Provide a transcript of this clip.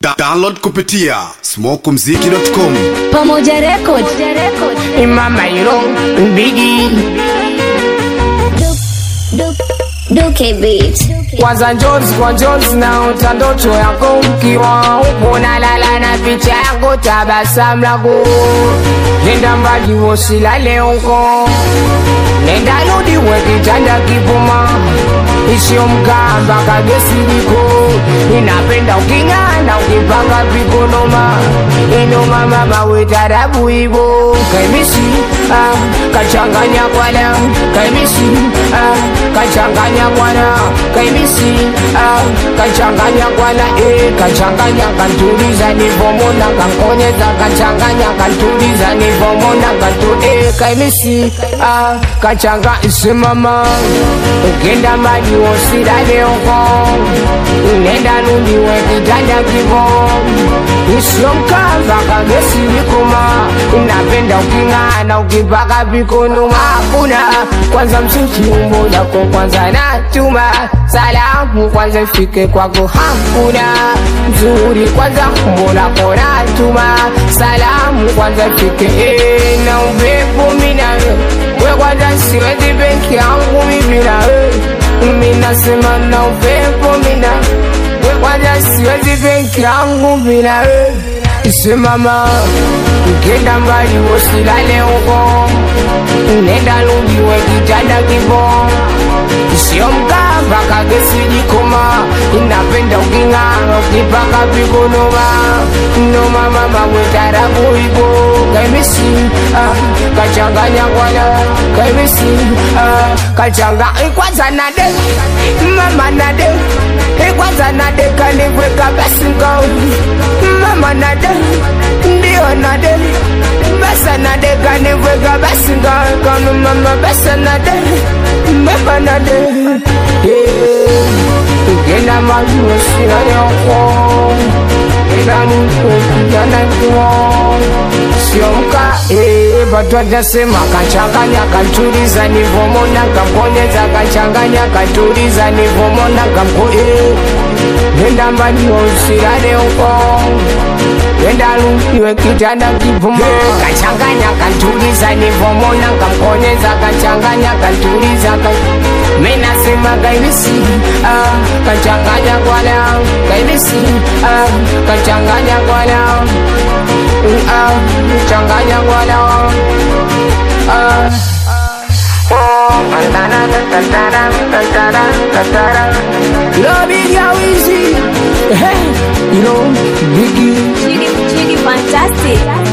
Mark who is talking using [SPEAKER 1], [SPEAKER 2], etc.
[SPEAKER 1] Da download kupitia smokumziki.com.
[SPEAKER 2] Pamoja Record.
[SPEAKER 3] Mama Iro Biggie
[SPEAKER 2] Duke Beat.
[SPEAKER 3] kwanza Jones kwa Jones naota ndoto yako ukiwa upo nalala na picha yako tabasamu lako nenda mbali usilale huko nenda rudi we kitanda kipuma isio mkamba kagesi liko inapenda uking'ana ukipanga vikonoma inoma mama wetarabu hivo kaimisi ah, kachanganya kwana kaimisi ah, kachanganya kwana kaimisi ah, kachanganya kwana eh, kachanganya kantuliza nivomona kankonyeza kachanganya kantuliza nivomona kantu eh, kaimisi ah, kachanga isimama ukenda mbali usilale huko nenda rudi we kitanda kivo usio mkava kagesi likuma napenda uking'ana ukipaka vikono hakuna kwanza msuchi umbo lako kwanza natuma salamu kwanza ifike kwako hakuna mzuri kwanza umbo lako natuma salamu kwanza ifike eh, na upepo mina we kwanza siwezi benki yangu mimi na wewe mimi nasema na upepo mina we kwanza siwezi benki yangu bila wewe isimama ukienda mbali usilale huko nenda rudi we kitanda kivo sio mkamba kagesi jikoma inapenda uking'ara ukipaka vikonoma noma mama wetarabu hivo kaimisi ah, kachanganya kwana kaimisi ah, kachanga ikwanza nade mama nade ikwanza nade kanivweka basinga mama nade ndio nade basa nade kanivweka basinga kanu mama basa nade mama nade ukenda majuo sinayoko ilanukokijanakiwo siomka batwatasema kachanganya katuliza nivomona kamponyeza kachanganya katuliza nivomona kamko nenda mbali usilale huko nenda lukiwe kitanda kivuma kachanganya kantuliza nivomona kamponyeza kachanganya kantuliza menasema kaimisi ah, kachanganya kwana kaimisi ah, kachanganya kwana ah, changanya kwana ah. Love it, how easy. Hey, you know, Biggie.
[SPEAKER 2] Chidi, Chidi Fantastic.